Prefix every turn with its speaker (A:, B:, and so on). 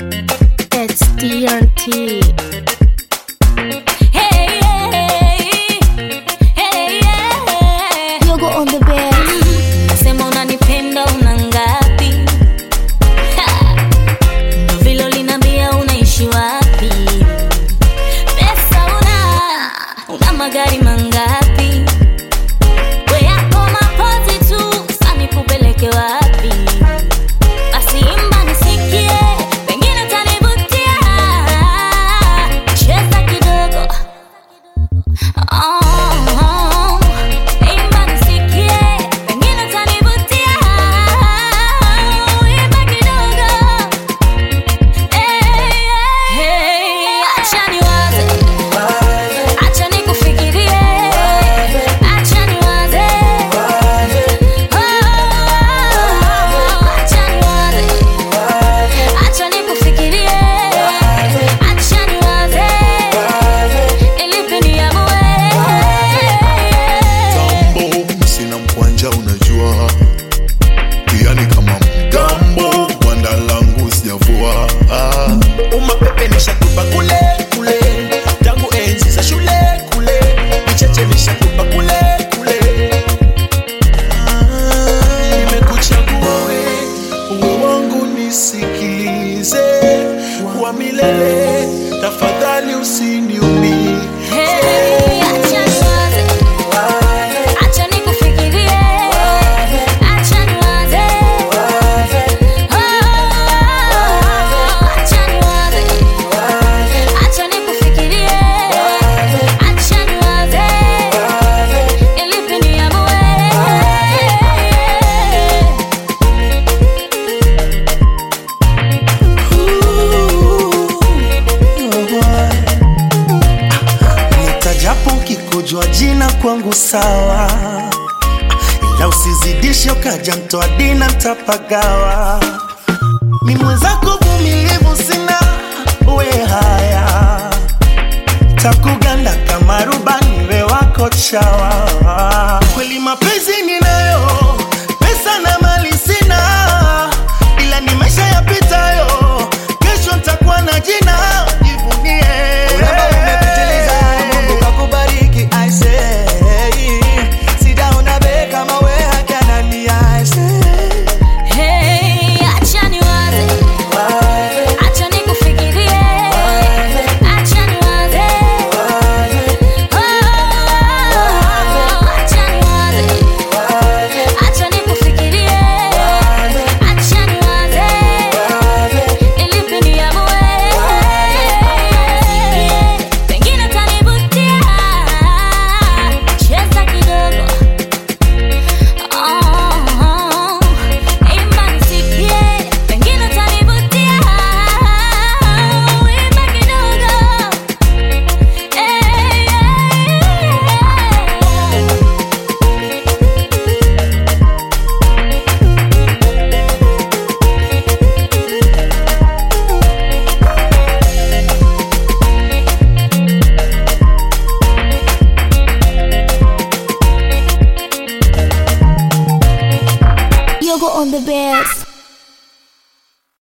A: It's DRT.
B: Hey, hey, hey, yeah.
A: Yogo on the bed.
B: Sema unanipenda una ngapi? Ha! Ndo vile uliniambia unaishi wapi? Pesa una, una magari mangapi? We yako mapozi tu, sasa nikupeleke wapi? Basi imba nisikie, pengine utanivutia. Cheza kidogo. Oh, imba nisikie, pengine utanivutia. Imba kidogo. Hey, hey, acha niwaze, acha nikufikirie, acha niwaze. Oh, acha niwaze, acha nikufikirie, acha niwaze. Nilipe niamue.
C: Tambo, sina mkwanja unajua pia ni kama mgambo gwanda langu sijavua ah.
D: umapepe nishatupa kule kule tangu enzi za shule kule vicheche nishatupa kule kule Ah, nimekuchagua we uwe wangu nisikilize wa milele tafadhali usiniumie
B: Hey, acha niwaze, acha nikufikirie, acha niwaze. Oh, acha niwaze, acha nikufikirie, acha niwaze. Nilipe niamue.
D: nitajapo ukikujwa jina kwangu sawa ila usizidishe ukaja mtoa dina ntapagawa mi mwenzako